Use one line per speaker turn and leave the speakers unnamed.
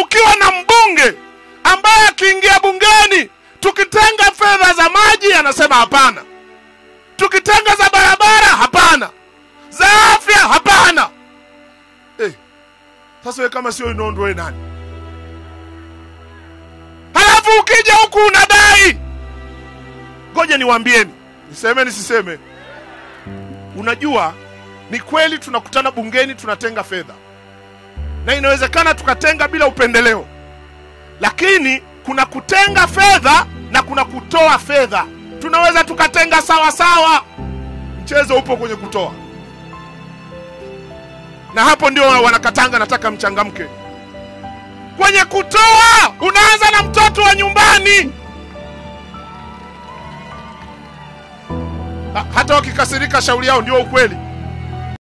ukiwa na mbunge ambaye akiingia bungeni tukitenga fedha za maji anasema hapana tukitenga za barabara hapana za afya hapana eh, sasa we kama sio inondo we nani halafu ukija huku unadai ngoja niwaambieni niseme nisiseme unajua ni kweli tunakutana bungeni tunatenga fedha na inawezekana tukatenga bila upendeleo lakini kuna kutenga fedha na kuna kutoa fedha tunaweza tukatenga sawa sawa mchezo upo kwenye kutoa na hapo ndio wanakatanga nataka mchangamke kwenye kutoa unaanza na mtoto wa nyumbani Ha- hata wakikasirika shauri yao ndio ukweli